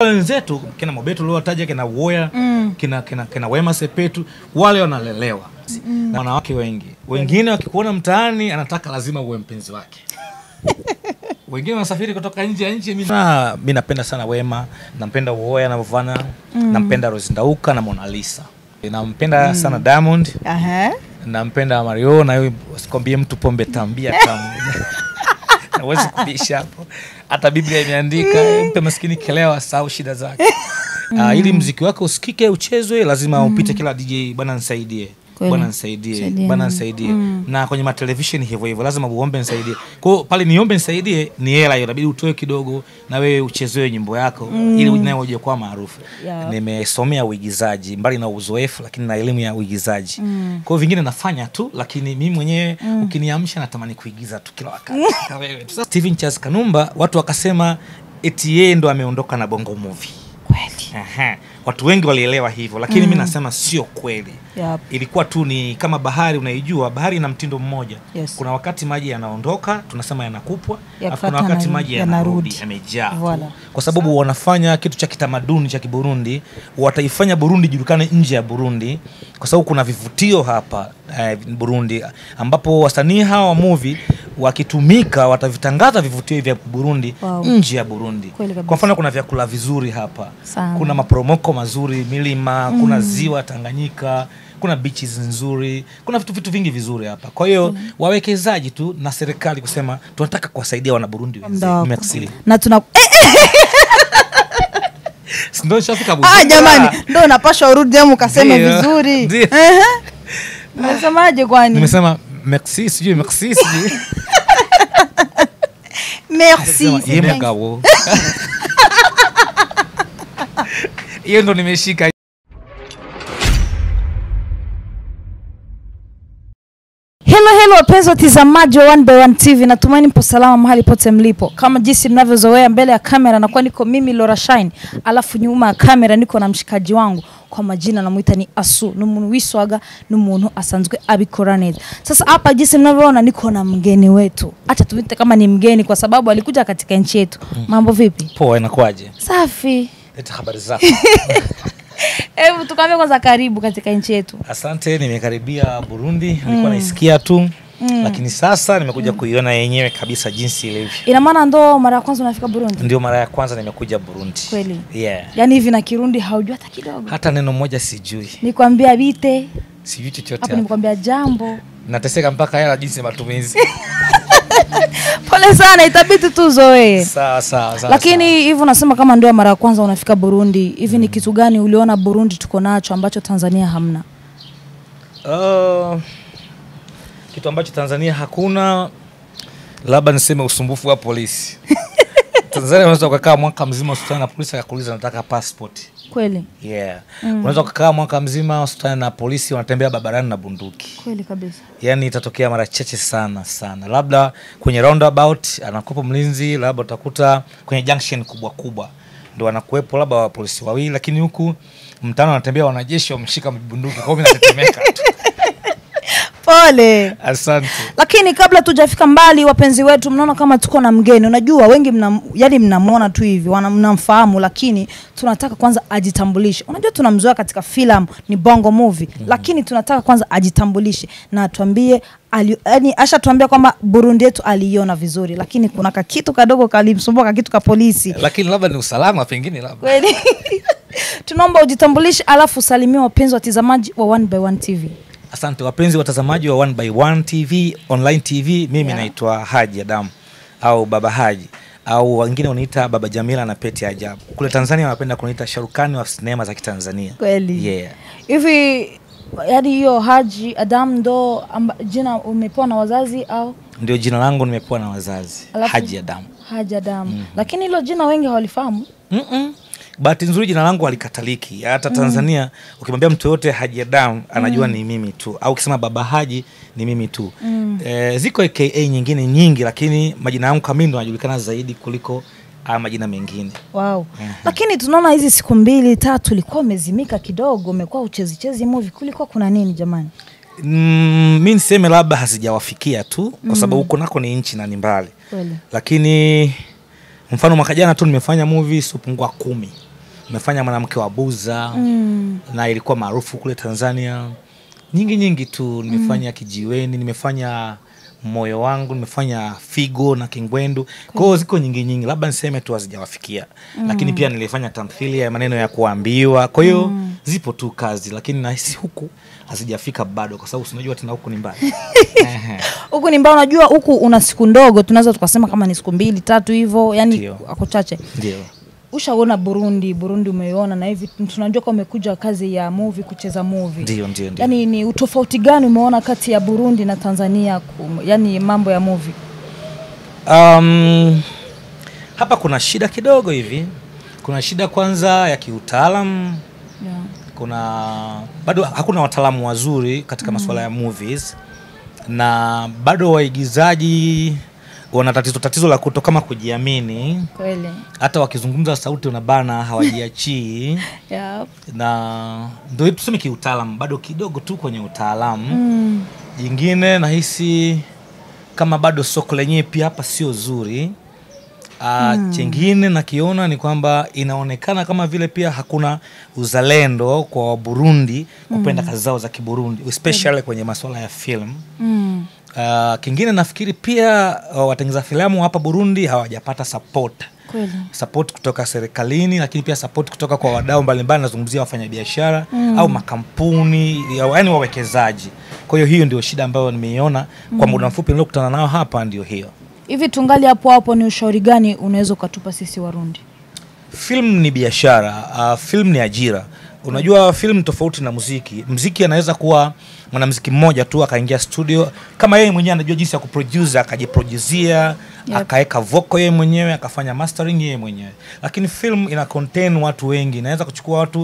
wenzetu kina Mobeto uliowataja kina Uwoya Mm. kina, kina, kina Wema Sepetu wale wanalelewa na wanawake wengi. Wengine wakikuona mtaani anataka lazima uwe mpenzi wake. Wengine wanasafiri kutoka nje ya nchi. Mimi na- mi napenda sana Wema, nampenda Uwoya anavyofanya, nampenda Rose Ndauka na Mona Lisa, nampenda sana Diamond, Aha. nampenda Mario na yeye sikwambie mtu pombe tambia tamu Huwezi kubisha hapo. Hata Biblia imeandika mpe maskini kelewa sau shida zake. Ah, ili mziki wake usikike uchezwe, lazima upite kila DJ, bwana nisaidie, Kweli. bwana nisaidie, Saidia. bwana nisaidie. Na kwenye matelevision hivyo hivyo, lazima uombe nisaidie. Kwa hiyo pale niombe nisaidie ni hela hiyo, inabidi utoe kidogo na wewe uchezewe nyimbo yako ili nayo uje kuwa maarufu. Yeah. Nimesomea uigizaji mbali na uzoefu, lakini na elimu ya uigizaji. Kwa hiyo vingine nafanya tu, lakini mimi mwenyewe ukiniamsha natamani kuigiza tu kila wakati. Kama wewe tu. Sasa Steven Charles Kanumba watu wakasema eti yeye ndo ameondoka na Bongo Movie. Kweli. Aha. Watu wengi walielewa hivyo, lakini mi nasema sio kweli. Yep. Ilikuwa tu ni kama bahari, unaijua bahari ina mtindo mmoja. Yes. Kuna wakati maji yanaondoka, tunasema yanakupwa, alafu Yakifata kuna wakati na- maji yanarudi. yanarudi yamejaa tu. Voilà. kwa sababu wanafanya kitu cha kitamaduni cha Kiburundi, wataifanya Burundi ijulikane nje ya Burundi, kwa sababu kuna vivutio hapa eh, Burundi, ambapo wasanii hawa wa movie wakitumika watavitangaza vivutio hivi vya Burundi Wow. nje ya Burundi. Kweli kabisa. Kwa mfano kuna vyakula vizuri hapa Sana. kuna maporomoko mazuri milima kuna ziwa Tanganyika kuna beaches nzuri kuna vitu vitu vingi vizuri hapa kwa hiyo wawekezaji tu na serikali kusema tunataka kuwasaidia wana Burundi wenzetu. Ndo- Merci. na tuna eh, Si ndio nishafika ah, Bujumbura? jamani ndo unapasha urudi amu ukaseme Ndio. vizuri Ndio. Ehe. umesemaje kwani nimesema merci sijui merci sijui merci Sema, c'est "Ye bien." mugabo hiyo ndo nimeshika Hello hello wapenzi watazamaji wa One by One TV, natumaini mpo salama mahali pote mlipo. Kama jinsi mnavyozoea, mbele ya kamera nakuwa niko mimi Laura Shine, alafu nyuma ya kamera niko na mshikaji wangu kwa majina namuita ni Asu, ni umuntu wiswaga ni umuntu asanzwe abikora neza. Sasa hapa jinsi mnavyoona niko na mgeni wetu, acha tumite kama ni mgeni kwa sababu alikuja katika nchi yetu. Mambo vipi? poa inakuwaje Safi. leta habari zako Hebu tukaambie kwanza, karibu katika nchi yetu. asante nimekaribia burundi nilikuwa naisikia tu lakini sasa nimekuja kuiona yenyewe kabisa jinsi ilivyo Ina maana ndo mara ya kwanza unafika Burundi? ndio mara ya kwanza nimekuja burundi Kweli? yeah. Yaani hivi na Kirundi haujua hata kidogo? hata neno moja sijui nikwambia bite sijui chochote hapo hapa. nimekwambia jambo nateseka mpaka hela jinsi ya matumizi pole sana itabidi tu uzoee sawa sawa sawa lakini hivi unasema kama ndio mara ya kwanza unafika burundi hivi ni kitu gani uliona burundi tuko nacho ambacho tanzania hamna sawa. Uh, kitu ambacho tanzania hakuna labda niseme usumbufu wa polisi tanzania unaweza ukakaa mwaka mzima usutane na polisi akakuuliza nataka passport kweli yeah unaweza ukakaa mwaka mzima usutane na polisi wanatembea barabarani na bunduki kweli kabisa yani itatokea mara chache sana sana labda kwenye roundabout anakuwepo mlinzi labda utakuta kwenye junction kubwa kubwa ndo anakuwepo labda wa polisi wawili lakini huku mtano anatembea wanajeshi wameshika bunduki kwao mi natetemeka tu pole asante lakini kabla tujafika mbali wapenzi wetu mnaona kama tuko na mgeni unajua wengi mna, yani mnamwona tu hivi wana- mnamfahamu lakini tunataka kwanza ajitambulishe unajua tunamzoea katika filamu ni bongo movie mm-hmm. lakini tunataka kwanza ajitambulishe na atuambie ali, yani ashatuambia kwamba burundi yetu aliiona vizuri lakini kuna kakitu kadogo kalimsumbua kakitu ka polisi lakini labda ni usalama pengine labda kweli tunaomba ujitambulishe alafu usalimie wapenzi watizamaji wa one by one tv asante wapenzi watazamaji wa one by one tv online tv mimi Yeah. naitwa haji adamu au baba haji au wengine uniita baba jamila na peti ajabu kule tanzania wanapenda kuniita sharukani wa sinema za kitanzania kweli yeah. hivi yani hiyo haji adam ndo amba, jina umepewa na wazazi au ndio jina langu nimepewa na wazazi Alafu- haji adamu haji adam mm-hmm. lakini hilo jina wengi hawalifahamu Mm-mm. bahati nzuri jina langu halikataliki hata tanzania ukimwambia mtu yoyote haji adamu anajua ni mimi tu au ukisema baba haji ni mimi tu mm. e, ziko aka nyingine nyingi lakini majina yangu kamili ndo anajulikana zaidi kuliko haya majina mengine wow. lakini tunaona hizi siku mbili tatu ulikuwa umezimika kidogo umekuwa uchezichezi movie kulikuwa kuna nini jamani mm, mi niseme labda hazijawafikia tu kwa sababu huko nako ni nchi na ni mbali kweli lakini mfano mwaka jana tu nimefanya movie siopungua kumi nimefanya mwanamke wa buza mm. na ilikuwa maarufu kule tanzania nyingi nyingi tu nimefanya kijiweni nimefanya moyo wangu nimefanya figo na kingwendu kwa hiyo ziko nyingi nyingi labda niseme tu hazijawafikia lakini pia nilifanya tamthilia ya maneno ya kuambiwa kwa hiyo zipo tu kazi lakini nahisi huku hazijafika bado kwa sababu sinajua tena huku ni mbali Ehe. huku ni mbao unajua huku una siku ndogo tunaweza tukasema kama ni siku mbili tatu hivyo yani Ndio. ako chache ndio ushaona burundi burundi umeiona na hivi tunajua kama umekuja kazi ya movie kucheza movie ndio ndio ndio yani ni utofauti gani umeona kati ya burundi na tanzania kum, yani mambo ya movie Um, hapa kuna shida kidogo hivi. Kuna shida kwanza ya kiutaalam, yeah. kuna bado hakuna wataalamu wazuri katika masuala ya movies, na bado waigizaji wana tatizo tatizo la kuto kama kujiamini, kweli hata wakizungumza sauti unabana, hawajiachii yeah. na ndio hiyo tuseme kiutaalam, bado kidogo tu kwenye utaalamu mm. jingine nahisi kama bado soko lenyewe pia hapa sio zuri uh, chengine nakiona ni kwamba inaonekana kama vile pia hakuna uzalendo kwa waburundi kupenda kazi zao za kiburundi especially kwenye masuala ya film Mm. uh, kingine nafikiri pia uh, watengeza filamu hapa burundi hawajapata support kweli support kutoka serikalini lakini pia support kutoka kwa wadau mbalimbali nazungumzia wafanyabiashara mm. au makampuni yaani wawekezaji kwa hiyo hiyo ndio shida ambayo nimeiona kwa muda mfupi niliokutana nao hapa ndio hiyo hivi tungali hapo hapo ni ushauri gani unaweza ukatupa sisi warundi film ni biashara uh, film ni ajira unajua film tofauti na muziki mziki anaweza kuwa mwanamziki mmoja tu akaingia studio kama yeye mwenyewe anajua jinsi ya kuproduce akajiproduzia Yep. akaweka vocal yeye mwenyewe akafanya mastering yeye mwenyewe lakini film ina contain watu wengi inaweza kuchukua watu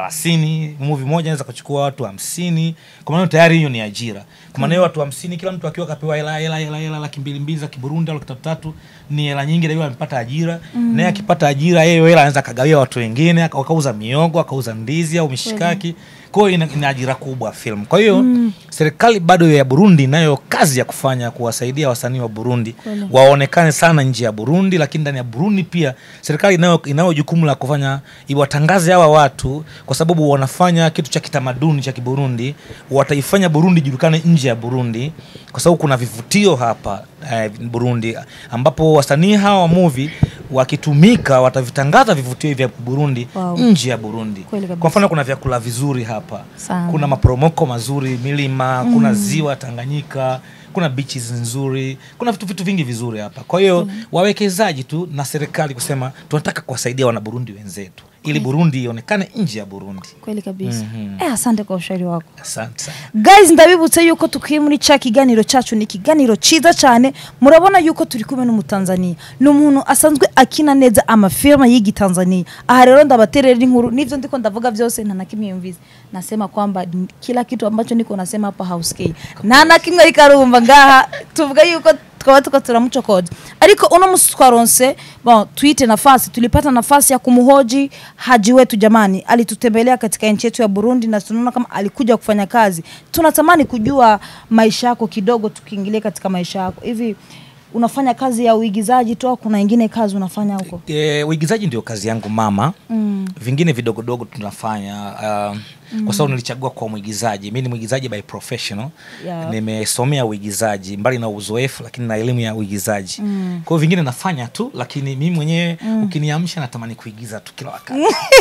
30 movie moja inaweza kuchukua watu 50 kwa maana tayari hiyo ni ajira kwa maana hiyo watu 50 kila mtu akiwa kapewa hela hela hela hela laki mbili mbili za kiburundi au laki tatu tatu ni hela nyingi na yule amepata ajira mm. naye akipata ajira yeye hela anaweza akagawia watu wengine aka- akauza miogo akauza ndizi au mishikaki kwa hiyo ina, ina ajira kubwa film kwa hiyo mm. serikali bado ya burundi inayo kazi ya kufanya kuwasaidia wasanii wa burundi Kweli. waonekane sana nje ya burundi lakini ndani ya burundi pia serikali inayo, inayo jukumu la kufanya iwatangaze hawa watu kwa sababu wanafanya kitu cha kitamaduni cha kiburundi wataifanya burundi ijulikane nje ya burundi kwa sababu kuna vivutio hapa eh, burundi ambapo wasanii hawa wa movie wakitumika watavitangaza vivutio hivi vya burundi Wow. nje ya burundi Kweli kabisa. kwa mfano kuna vyakula vizuri hapa Sana. kuna maporomoko mazuri milima mm. kuna ziwa tanganyika kuna beaches nzuri kuna vitu vitu vingi vizuri hapa kwa hiyo mm. wawekezaji tu na serikali kusema tunataka kuwasaidia wanaburundi wenzetu ili burundi ionekane nje ya burundi kweli kabisa Mhm. eh, asante kwa ushauri wako asante sana guys ndabibutse yuko tukiri muri cya kiganiro cyacu ni ikiganiro cyiza cyane murabona yuko turi kumwe n'umutanzaniya ni umuntu asanzwe akina neza amafilme y'igitanzania aha rero ndabaterera inkuru n'ivyo ndiko ndavuga vyose nta na kimwe yumvise nasema kwamba n- kila kitu ambacho niko nasema hapa hausikii nta na kimwe ariko arumva ngaha tuvuga yuko tukaba tuko turamuchokoza ariko uno musi twaronse bon tuite nafasi tulipata nafasi ya kumhoji haji wetu jamani alitutembelea katika nchi yetu ya burundi na tunaona kama alikuja kufanya kazi tunatamani kujua maisha yako kidogo tukiingilia katika maisha yako hivi unafanya kazi ya uigizaji tu au kuna ingine kazi unafanya huko e, uigizaji ndio kazi yangu mama mm. vingine vidogodogo tunafanya uh, mm. kwa sababu nilichagua kwa mwigizaji mi ni mwigizaji by professional Yeah. nimesomea uigizaji mbali na uzoefu lakini na elimu ya uigizaji Mm. kwa hiyo vingine nafanya tu lakini mimi mwenyewe mm. ukiniamsha natamani kuigiza tu kila wakati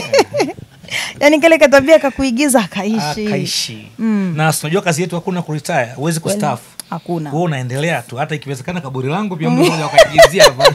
yani kile katabia kakuigiza akaishi akaishi Mm. na sinajua kazi yetu hakuna kuritaya huwezi Kweli. kustaafu hakuna huo unaendelea tu hata ikiwezekana kaburi langu pia mtu mmoja wakaigizia hapa.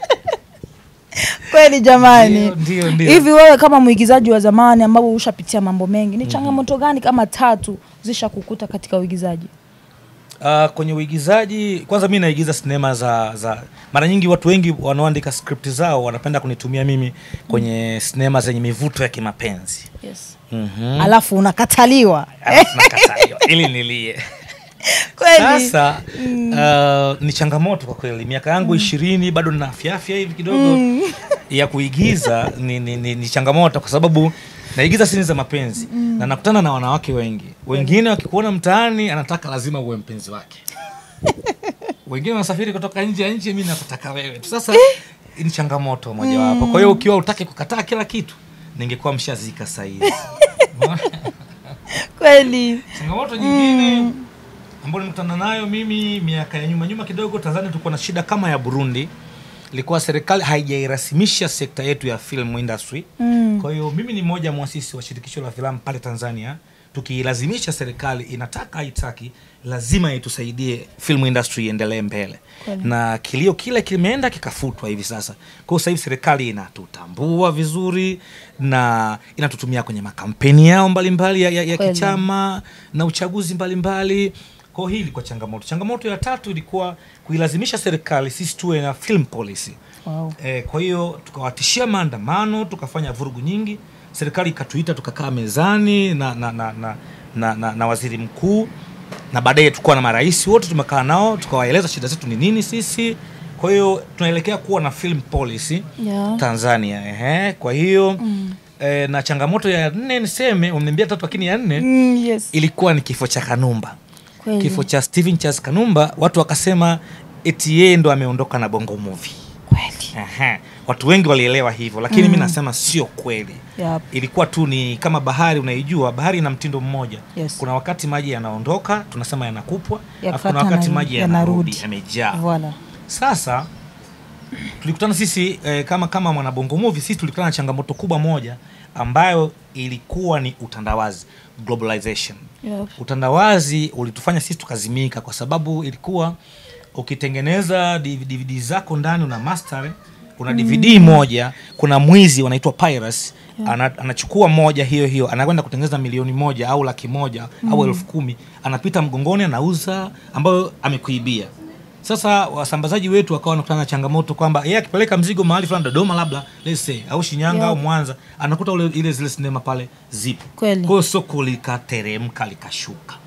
kweli jamani Ndio, ndio, ndio. hivi wewe kama mwigizaji wa zamani ambapo ushapitia mambo mengi ni changamoto gani kama tatu zisha kukuta katika uigizaji Uh, kwenye uigizaji kwanza mi naigiza sinema za, za mara nyingi watu wengi wanaoandika skripti zao wanapenda kunitumia mimi kwenye sinema zenye mivuto ya kimapenzi yes. mm-hmm. alafu unakataliwa Alafu nakataliwa ili nilie kweli sasa uh, ni changamoto kwa kweli miaka yangu ishirini bado nina afyaafya hivi kidogo ya kuigiza ni, ni, ni, ni changamoto kwa sababu naigiza sini za mapenzi na nakutana na wanawake wengi wengine wakikuona mtaani anataka lazima uwe mpenzi wake wengine wanasafiri kutoka nje ya nchi mi nakutaka wewe tu sasa ni changamoto mojawapo kwa hiyo ukiwa utaki kukataa kila kitu ningekuwa mshazika sahizi kweli changamoto nyingine ambayo nimekutana nayo mimi miaka ya nyuma nyuma kidogo tanzania tulikuwa na shida kama ya burundi ilikuwa serikali haijairasimisha sekta yetu ya film industry Mm. kwa hiyo mimi ni mmoja mwasisi wa shirikisho la filamu pale tanzania tukiilazimisha serikali inataka haitaki lazima itusaidie film industry iendelee mbele Kweli. na kilio kile kimeenda kikafutwa hivi sasa kwa hiyo sasa hivi serikali inatutambua vizuri na inatutumia kwenye makampeni yao mbalimbali ya, ya, ya Kweli. kichama na uchaguzi mbalimbali kwa hiyo hii ilikuwa changamoto changamoto ya tatu ilikuwa kuilazimisha serikali sisi tuwe na film policy wow. E, kwa hiyo tukawatishia maandamano tukafanya vurugu nyingi serikali ikatuita tukakaa mezani na na, na, na, na, na, na waziri mkuu na baadaye tukuwa na marais wote tumekaa nao tukawaeleza shida zetu ni nini sisi kwa hiyo tunaelekea kuwa na film policy yeah. tanzania ehe. kwa hiyo mm. e, na changamoto ya nne niseme umeniambia tatu lakini ya nne mm, yes. ilikuwa ni kifo cha kanumba Kweli. kifo cha Stephen Charles Kanumba watu wakasema eti yeye ndo ameondoka na bongo movie kweli Aha. watu wengi walielewa hivyo lakini mi nasema sio kweli Yep. ilikuwa tu ni kama bahari unaijua bahari ina mtindo mmoja Yes. kuna wakati maji yanaondoka tunasema yanakupwa alafu Yakifuata kuna wakati na- maji yanarudi. yanarudi yamejaa Voilà. sasa tulikutana sisi eh, kama kama mwanabongo movie sisi tulikutana na changamoto kubwa moja ambayo ilikuwa ni utandawazi globalization Yep. utandawazi ulitufanya sisi tukazimika kwa sababu ilikuwa ukitengeneza dvd zako ndani una master una dvd moja kuna mwizi wanaitwa piracy ana, anachukua moja hiyo hiyo anakwenda kutengeneza milioni moja au laki moja au elfu kumi anapita mgongoni anauza ambayo amekuibia sasa wasambazaji wetu wakawa wanakutana na changamoto kwamba yeye akipeleka mzigo mahali fulani dodoma labda let's say au shinyanga Yeah. au mwanza anakuta ule, ile zile sinema pale zipo Kweli. kwa hiyo soko likateremka likashuka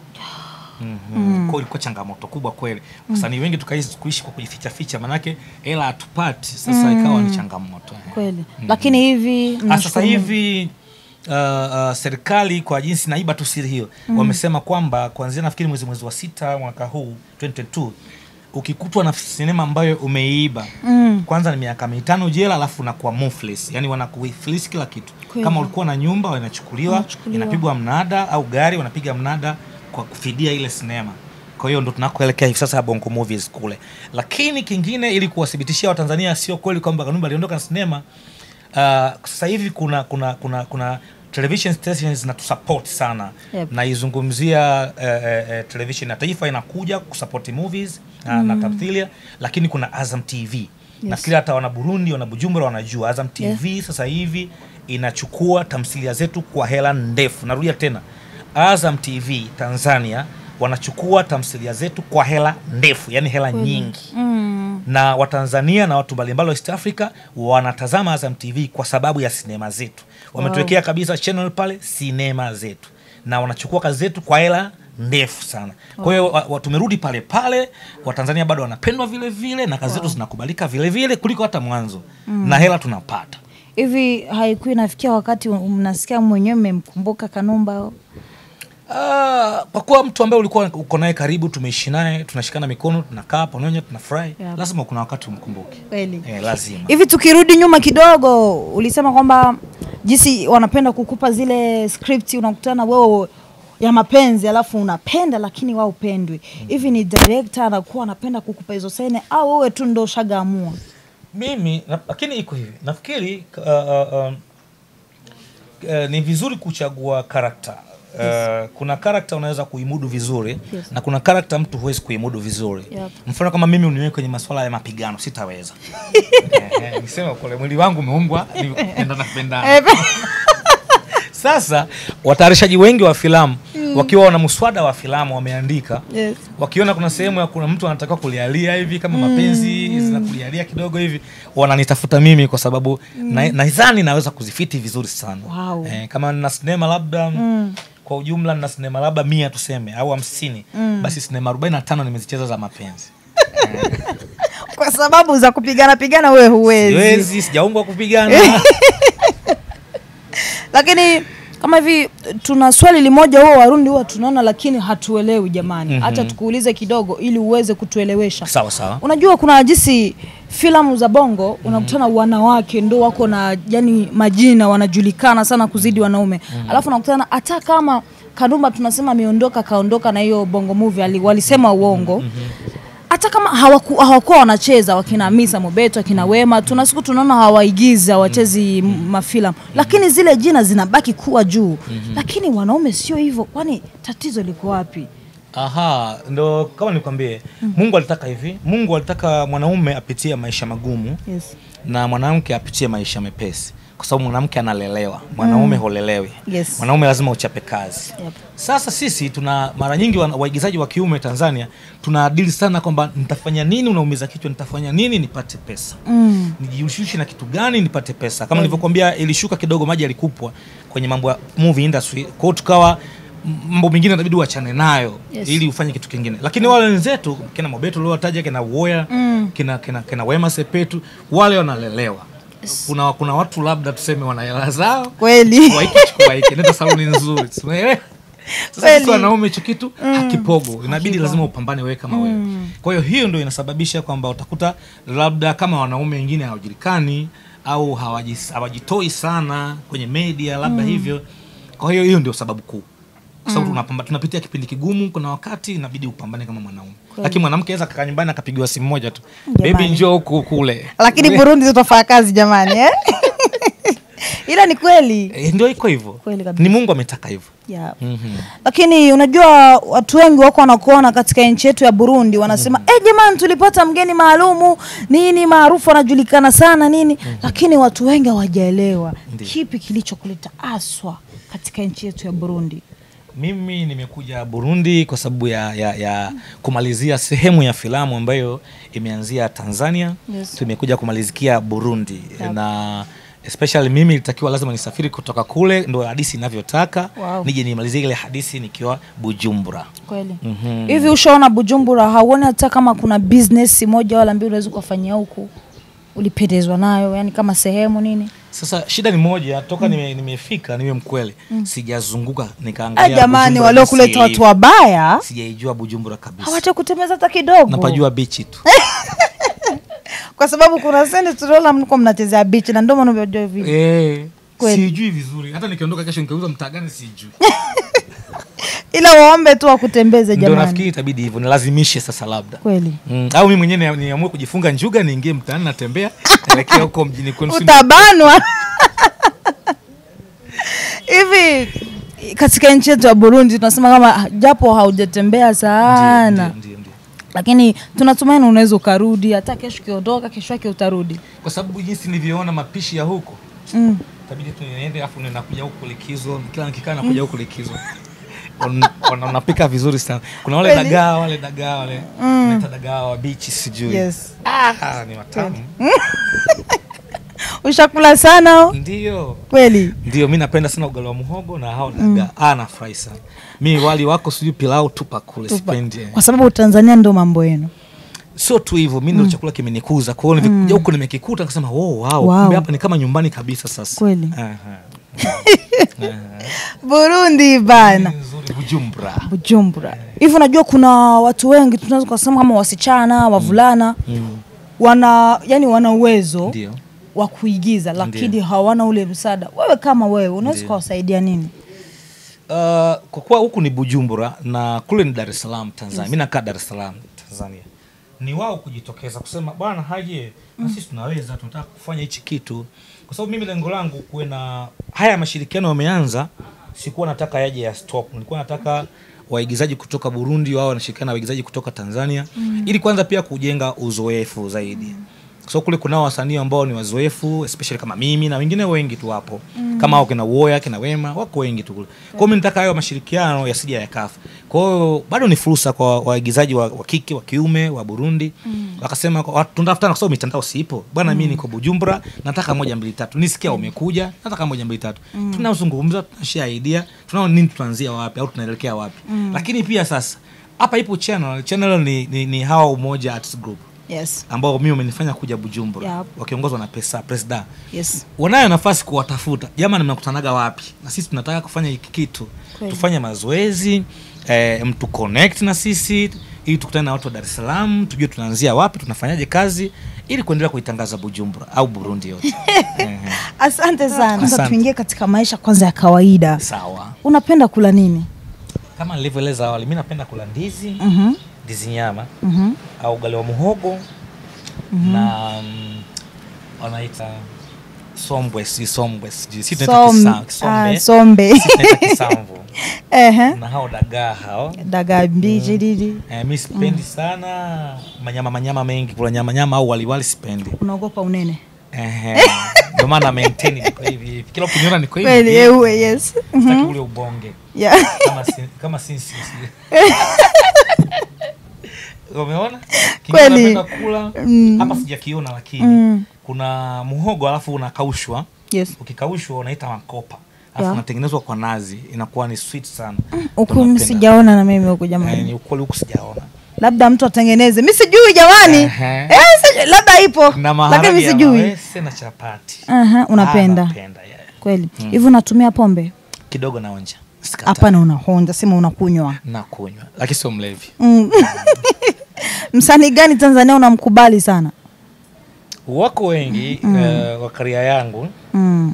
mm-hmm. mm. ilikuwa changamoto kubwa kweli wasanii wengi tukaishi kuishi kwa kujificha ficha manake hela hatupati sasa ikawa ni changamoto eh. kweli lakini hivi Ah, sasa nashukuru Mungu. hivi uh, uh, serikali kwa jinsi naiba tu siri hiyo wamesema kwamba kuanzia nafikiri mwezi mwezi wa sita mwaka huu 2022 ukikutwa na sinema ambayo umeiba Mm. kwanza ni miaka mitano jela alafu unakuwa muflis yani wanakufilis kila kitu Kweli. kama ulikuwa na nyumba inachukuliwa Inachukuliwa. inapigwa mnada au gari wanapiga mnada kwa kufidia ile sinema kwa hiyo ndo tunakoelekea hivi sasa bongo movies kule lakini kingine ili kuwathibitishia watanzania sio kweli kwamba kanumba aliondoka na sinema uh, sasa hivi kuna kuna kuna kuna television stations zinatusupport sana Yep. naizungumzia uh, uh, television ya taifa inakuja kusupport movies uh, na tamthilia lakini kuna azam tv yes. nafikiri hata wana burundi wana bujumbura wanajua azam tv sasa hivi inachukua tamthilia zetu kwa hela ndefu narudia tena azam tv tanzania wanachukua tamthilia zetu kwa hela ndefu yani hela nyingi mm. na watanzania na watu mbalimbali wa east africa wanatazama azam tv kwa sababu ya sinema zetu wametuwekea kabisa channel pale sinema zetu na wanachukua kazi zetu kwa hela ndefu sana kwa hiyo wa- wa- tumerudi pale pale watanzania bado wanapendwa vile vile na kazi zetu zinakubalika vile vile kuliko hata mwanzo na hela tunapata hivi haikuwa inafikia wakati mnasikia mwenyewe mmemkumbuka kanumba Ah, kwa kuwa mtu ambaye ulikuwa uko naye karibu tumeishi naye tunashikana mikono tunakaa pamoja tunafurahi Yep. lazima kuna wakati umkumbuke kweli eh, lazima hivi tukirudi nyuma kidogo ulisema kwamba jinsi wanapenda kukupa zile script unakutana wewe ya mapenzi alafu unapenda lakini wao upendwi hivi ni director anakuwa anapenda kukupa hizo sene au wewe tu ndo ushagaamua mimi na, lakini iko hivi nafikiri uh, uh, um, uh, ni vizuri kuchagua karakta Uh, kuna karakta unaweza kuimudu vizuri Yes. na kuna karakta mtu huwezi kuimudu vizuri Yep. mfano kama mimi uniweke kwenye masuala ya mapigano sitaweza Eh, eh, nisema kule mwili wangu umeumbwa ni kupendana kupendana sasa watayarishaji wengi wa filamu wakiwa wana mswada wa filamu wameandika Yes. wakiona kuna sehemu ya kuna mtu anatakiwa kulialia hivi kama mapenzi zinakulialia kidogo hivi wananitafuta mimi kwa sababu na- nadhani naweza kuzifiti vizuri sana Wow. eh, kama nina sinema labda kwa ujumla nina sinema labda mia tuseme au hamsini basi sinema arobaini na tano nimezicheza za mapenzi kwa sababu za kupigana pigana wewe huwezi siwezi sijaumbwa kupigana lakini kama hivi tuna swali limoja huwa warundi huwa tunaona lakini hatuelewi jamani hacha tukuulize kidogo ili uweze kutuelewesha sawa sawa unajua kuna jinsi filamu za bongo unakutana wanawake ndo wako na yani majina wanajulikana sana kuzidi wanaume alafu unakutana hata kama kanumba tunasema ameondoka kaondoka na hiyo bongo movie ali- walisema uongo hata kama hawaku, hawakuwa wanacheza wakina Misa Mobeto akina Wema, tuna siku tunaona hawaigizi hawachezi mm. mafilamu, lakini zile jina zinabaki kuwa juu. Lakini wanaume sio hivyo, kwani tatizo liko wapi? Aha, ndo kama nikwambie, Mungu alitaka hivi. Mungu alitaka mwanaume apitie maisha magumu Yes. na mwanamke apitie maisha mepesi, kwa sababu mwanamke analelewa, mwanaume holelewi. Yes. Mwanaume lazima uchape kazi. Yep. Sasa sisi tuna mara nyingi wana- waigizaji wa kiume Tanzania tunaadili sana kwamba nitafanya nini, unaumiza kichwa, nitafanya nini nipate pesa Mm. nijihusishe na kitu gani nipate pesa. Kama nilivyokuambia, ilishuka kidogo, maji yalikupwa kwenye mambo ya movie industry, kwa hiyo tukawa m- mambo mengine inabidi uachane nayo Yes. ili ufanye kitu kingine, lakini wale wenzetu kina Mobeto uliowataja kina Uwoya Mm. kina, kina, kina Wema Sepetu wale wanalelewa. Kuna, kuna watu labda tuseme wana hela zao Kweli. chukua hiki chukua hiki, nenda saluni nzuri, unaelewa? Sasa Kweli. sisi wanaume hicho kitu hakipogo, inabidi lazima upambane wewe kama wewe. Kwa hiyo hiyo ndio inasababisha kwamba utakuta labda kama wanaume wengine hawajulikani au hawajis- hawajitoi sana kwenye media labda hivyo. Kwa hiyo hiyo ndio sababu kuu kwa sababu tunapamba- tunapitia kipindi kigumu. Kuna wakati inabidi upambane kama mwanaume, lakini mwanamke aweza kakaa nyumbani akapigiwa simu moja tu, Jamani. bebi njoo huku kule, Lakini Burundi tutafanya kazi jamani eh? Ila ni kweli. e, ndio iko hivyo, Kweli kabisa. ni Mungu ametaka hivyo. Yeah. Mhm. Lakini unajua watu wengi wako wanakuona katika nchi yetu ya Burundi wanasema eh, jamani tulipata mgeni maalumu nini maarufu anajulikana sana nini, lakini watu wengi hawajaelewa Ndiyo. kipi kilichokuleta aswa katika nchi yetu ya Burundi. Mimi nimekuja Burundi kwa sababu ya, ya, ya kumalizia sehemu ya filamu ambayo imeanzia Tanzania. Yes. Tumekuja kumalizikia Burundi Yep. na especially mimi ilitakiwa lazima nisafiri kutoka kule, ndo hadithi inavyotaka Wow. nije nimalizie ile hadithi nikiwa Bujumbura. Kweli. Mhm. Hivi ushaona Bujumbura, hauoni hata kama kuna business moja wala mbili unaweza ukafanyia huku ulipendezwa nayo, yani kama sehemu nini? Sasa shida ni moja, toka nime, nimefika niwe mkweli, sijazunguka Ah, nikaangalia jamani Bujumbura waliokuleta jinsi watu ilivyo. wabaya Sijaijua Bujumbura kabisa, hawacha kutembeza hata kidogo. napajua bichi tu. kwa sababu kuna sende tunaona mko mnachezea beach na ndio maana unajua vile. Eh, Kweli. sijui vizuri, hata nikiondoka kesho nikauza mtaa gani sijui. Ila waombe tu wakutembeze Ndio jamani. nafikiri itabidi hivyo, nilazimishe sasa labda Kweli. mm. au mimi mwenyewe ni- niamue kujifunga njuga niingie mtaani natembea naelekea huko mjini kwenu, si ndio? Utabanwa. Hivi katika nchi yetu ya Burundi tunasema kama japo haujatembea sana Ndio, ndio, ndio, ndio. lakini tunatumaini unaweza ukarudi hata kesho ukiondoka kesho yake utarudi. kwa sababu jinsi nilivyoona mapishi ya huko Mm. itabidi tu niende afu ninakuja huku likizo kila nikikaa nakuja huku likizo Wan- wana- wanapika vizuri sana kuna wale Kweli? dagaa wale dagaa wale wanaita dagaa wa bichi sijui Yes. ah, ni watamu Ushakula sana ndio kweli? ndio mi napenda sana ugali wa muhogo na hao dagaa ah, nafurahi sana mi wali wako sijui pilau tupa kule sipendi Kwa sababu Tanzania ndio mambo yenu. sio tu hivyo mi ndo chakula kimenikuza kwao nilivyokuja huku nimekikuta nikasema oh, wow, Wow. kumbe hapa ni kama nyumbani kabisa sasa Kweli. Aha. Burundi bana. nzuri bujumbura Bujumbura. Hivi unajua kuna watu wengi tunaweza kusema kama wasichana, wavulana wana yani wana uwezo ndio wa kuigiza lakini Ndiyo. hawana ule msaada. Wewe kama wewe unaweza Ndiyo. kuwasaidia nini? Uh, kwa kuwa huku ni Bujumbura na kule ni Dar es Salaam Tanzania, mi nakaa Dar es Salaam Tanzania, ni wao kujitokeza kusema bwana haje na sisi tunaweza, tunataka kufanya hichi kitu, kwa sababu mimi lengo langu kuwe na haya mashirikiano yameanza, sikuwa nataka yaje ya stop, nilikuwa nataka waigizaji kutoka Burundi wao wanashirikiana na waigizaji kutoka Tanzania ili kwanza pia kujenga uzoefu zaidi kwa sababu kule kunao wasanii ambao ni wazoefu especially kama mimi na wengine wengi tu wapo kama hao kina Uwoya kina Wema wako wengi tu kule. Kwa hiyo mimi nataka hayo mashirikiano yasija yakafa. Kwa hiyo bado ni fursa kwa waigizaji wa, wa kike wa kiume wa Burundi wakasema kwa- watu tunatafutana kwa sababu mitandao sipo bwana, mimi niko Bujumbura, nataka moja mbili tatu, nisikia umekuja, nataka moja mbili tatu, tunazungumza, tunashare idea, tunaona nini tuanzia wapi au tunaelekea wapi. Lakini pia sasa hapa ipo channel, channel ni, ni, ni hawa Umoja Arts Group yes ambao mimi umenifanya kuja bujumbura Yep. wakiongozwa na pesa presida yes wanayo nafasi kuwatafuta jamani mnakutanaga wapi na sisi tunataka kufanya hiki kitu Kweli. tufanye mazoezi eh, mtu connect na sisi ili tukutane na watu wa dar es salaam tujue tunaanzia wapi tunafanyaje kazi ili kuendelea kuitangaza bujumbura au burundi yote Ehe. asante sana sasa Asante. tuingie katika maisha kwanza ya kawaida sawa unapenda kula nini kama nilivyoeleza awali mi napenda kula ndizi Mhm, ndizi nyama mhm. au ugali wa muhogo na mm, wanaita sombwe si sombwe sijui si tunaita Som- kisa- ah, kisombe sombe si tunaita kisamvu Ehe. na hao dagaa hao dagaa mbichi didi eh, mi sipendi sana manyama manyama mengi kula nyama nyama au waliwali sipendi unaogopa unene Ehe. ndio maana maintain niko hivi hivi. kila ukiniona niko hivi kweli hivi. ewe yes Sitaki ule ubonge yeah. kama si, kama sinsi umeona Kingine Kweli. napenda kula Mm. hapa sijakiona lakini Mm. kuna muhogo alafu unakaushwa yes ukikaushwa unaita makopa alafu Yeah. unatengenezwa kwa nazi inakuwa ni sweet sana huku Tunapenda. sijaona na mimi huku Eh, jamani ni ukweli huku sijaona labda mtu atengeneze mi sijui jamani Ehe. eh, sijui, labda ipo na lakini maharage mi ya sijui mawese na chapati Aha, Ah, unapenda napenda yeah. kweli hivi unatumia pombe kidogo naonja Sikatai. hapana unahonja sema unakunywa nakunywa lakini sio mlevi mm. msanii gani tanzania unamkubali sana wako wengi eh, wa karia yangu mm.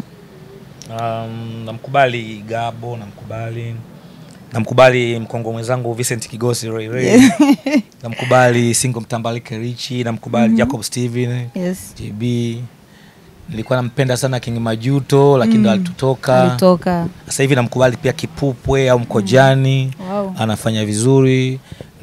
um, namkubali gabo namkubali namkubali mkongo mwenzangu vincent kigosi Ray Ray. namkubali singo mtambalike richi namkubali jacob steven yes. jb nilikuwa nampenda sana king majuto lakini ndo alitutoka alitoka sasa hivi namkubali pia kipupwe au mkojani wow. anafanya vizuri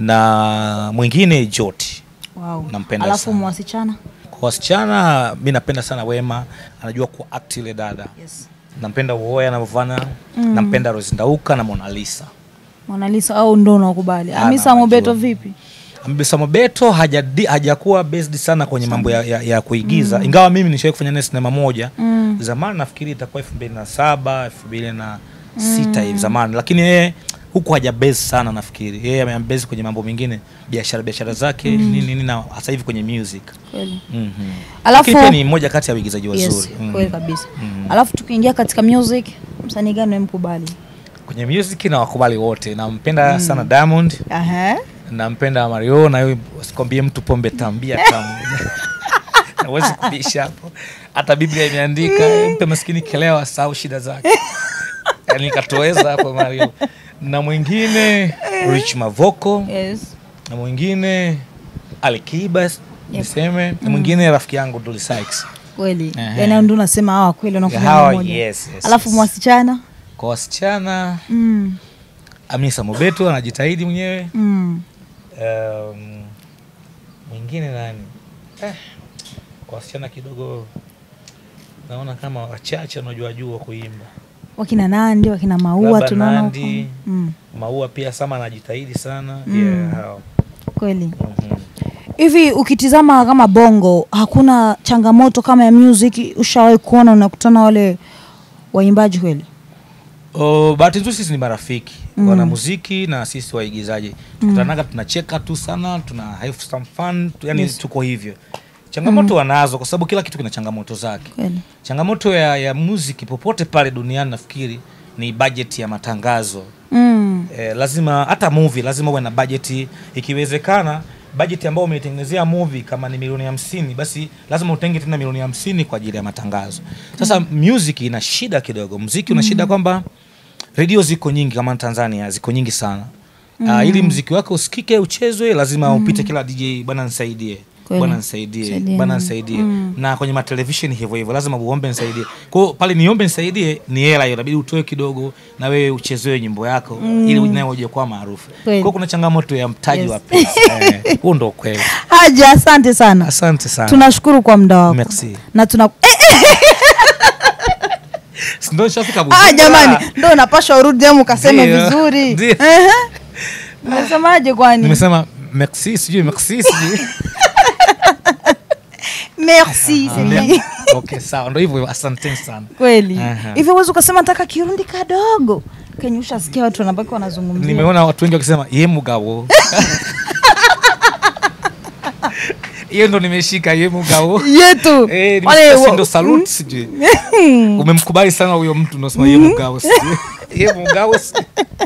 na mwingine joti wow. Nampenda alafu sana. mwasichana kwa wasichana mi napenda sana wema anajua kuact ile dada yes. nampenda uoya anavyofanya nampenda rosindauka na monalisa monalisa au ndo unakubali Ah, amisa nawajua. mobeto vipi Mbisa Mobeto hajadi- hajakuwa based sana kwenye mambo ya, ya, ya kuigiza ingawa mimi nishawai kufanya naye sinema moja Mm. zamani nafikiri itakuwa elfu mbili na saba elfu mbili na sita hivi zamani lakini yeye huku haja base sana nafikiri yeye amebase kwenye mambo mengine biashara biashara zake nini nini na hasa hivi kwenye music kweli Mhm. Alafu- Lakini pia ni mmoja kati ya waigizaji yes, wazuri Mhm. kweli kabisa alafu tukiingia katika music msanii gani unamkubali kwenye music na wakubali wote nampenda sana Diamond Aha. nampenda Mario na yeye sikwambie mtu pombe tambia tamu nawezi kubisha hapo hata Biblia imeandika mpe maskini kelewa sau shida zake yani katoweza hapo Mario na mwingine Rich Mavoko yes. na mwingine Alikiba niseme na mwingine rafiki yangu Dully Sykes kweli Ehe. yani ndo unasema hawa kweli Hawa, wanakuja moja yes, yes, alafu yes. mwasichana kwa wasichana mm. Amisa Mobeto anajitahidi mwenyewe mm. um, mwingine nani eh, kwa wasichana kidogo naona kama wachache wanaojua jua kuimba wakina nandi wakina maua Labda tunaona huko. Nandi. mm. maua pia sama anajitahidi sana Mm. yeah, hao. kweli Mhm. hivi ukitizama kama bongo hakuna changamoto kama ya music ushawahi kuona unakutana wale waimbaji kweli Oh, bahati nzuri sisi ni marafiki Mm. wana muziki na sisi waigizaji tukutanaga tunacheka tu sana tuna have some fun tu, yani Yes. tuko hivyo changamoto wanazo kwa sababu kila kitu kina changamoto zake kweli changamoto ya, ya muziki popote pale duniani nafikiri ni budget ya matangazo mm. eh, lazima hata movie lazima uwe na bajeti ikiwezekana bajeti ambayo umeitengenezea movie kama ni milioni hamsini basi lazima utenge tena milioni hamsini kwa ajili ya matangazo sasa music ina shida kidogo mziki una shida kwamba redio ziko nyingi kama tanzania ziko nyingi sana Uh, ili mziki wako usikike uchezwe lazima upite kila dj bwana nisaidie Kweli. bwana nisaidie Saidia. bwana nisaidie Mm. na kwenye matelevishen hivyo hivyo lazima uombe nisaidie kwao pale niombe nisaidie ni hela hiyo inabidi utoe kidogo na wewe uchezewe nyimbo yako ili nayo uje kuwa maarufu Kweli. kwao kuna changamoto ya mtaji Yes. wa pesa Eh, huo ndo ukweli haja asante sana asante sana tunashukuru kwa muda wako Merci. na tuna eh, Si ndo nishafika ah, Bujumbura. jamani ndo unapashwa urudi amu ukaseme Ndio. vizuri Ndio. Ehe. umesemaje kwani nimesema merci sijui merci sijui merci c'est bien. okay sawa ndo hivyo asanteni sana kweli Aha. hivi uwezi ukasema nataka kirundi kadogo kenye ushasikia watu wanabaki wanazungumzia nimeona watu wengi wakisema ye mugabo hiyo ndo nimeshika ye mugabo yetu Eh, Wale nimesikia si wa- ndo salute sijui umemkubali sana huyo mtu unasema ye mugabo sijui. ye mugabo sijui.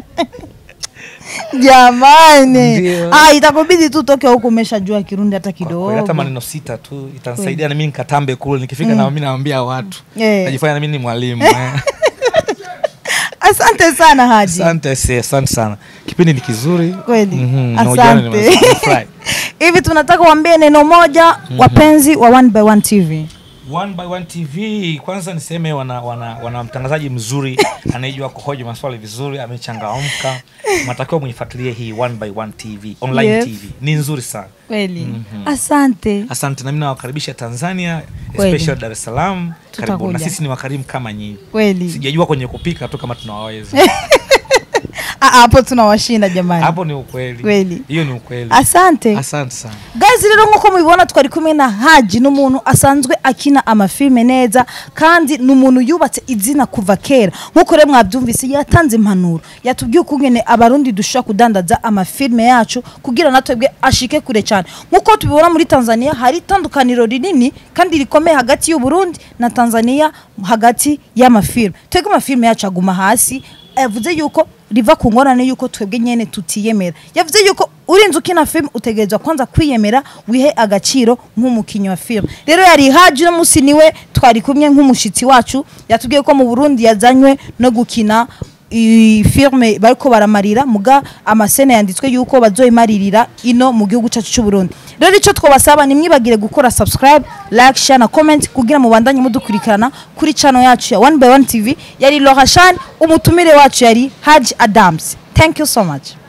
jamani Ndio. ah, itakubidi tu toke huku umeshajua kirundi hata Kwa kweli, kidogo hata maneno sita tu itanisaidia nami nikatambe kule nikifika na mimi naambia watu Eh. najifanya nami ni mwalimu eh. asante sana haji asante si, asante sana kipindi ni kizuri kweli Mhm, na ujana asante nimefurahi. Nimefurahi. hivi tunataka uambie neno moja wapenzi wa one by one tv One by One TV kwanza niseme wana, wana, wana mtangazaji mzuri anayejua kuhoji maswali vizuri, amechangamka. Mnatakiwa muifuatilie hii One by One TV online Yes. TV ni nzuri sana. kweli asante Asante, na mimi nawakaribisha Tanzania, Kweli. especially Dar es Salaam. Karibu na Tutakuja. sisi ni wakarimu kama nyinyi. kweli Sijajua kwenye kupika tu kama tunawaweza Ah, hapo tunawashinda jamani hapo, ni ukweli, Kweli. hiyo ni ukweli. asante Asante sana. guys rero nk'uko mubibona twari kumwe na haji ni umuntu asanzwe akina amafilme neza kandi ni umuntu yubatse izina kuva kera nk'uko rero mwabyumvise yatanze impanuro yatubwiye ukungene abarundi dushobora kudandaza amafilme yacu kugira natwebwe ashike kure cyane nk'uko tubibona muri tanzania hari itandukaniro rinini kandi rikomeye hagati y'uburundi na tanzania hagati y'amafilme twebwe amafilme yacu aguma hasi yavuze yuko riva ku ngorane yuko twebwe nyene tutiyemera yavuze yuko urinze ukina film utegerezwa kwanza kwiyemera wihe agaciro nk'umukinnyi wa film rero yari haji uno munsi niwe twari kumwe nk'umushitsi wacu yatubwiye ko mu burundi yazanywe no gukina i- filme bariko baramarira muga amasene yanditswe yuko bazoyimaririra ino mu gihugu cyacu cy'u Burundi rero icyo twabasaba nimwibagire gukora subscribe like share na comment kugira mubandanye mudukurikirana kuri channel yacu ya one by one tv yari Laura Shan umutumire wacu yari Haji Adams thank you so much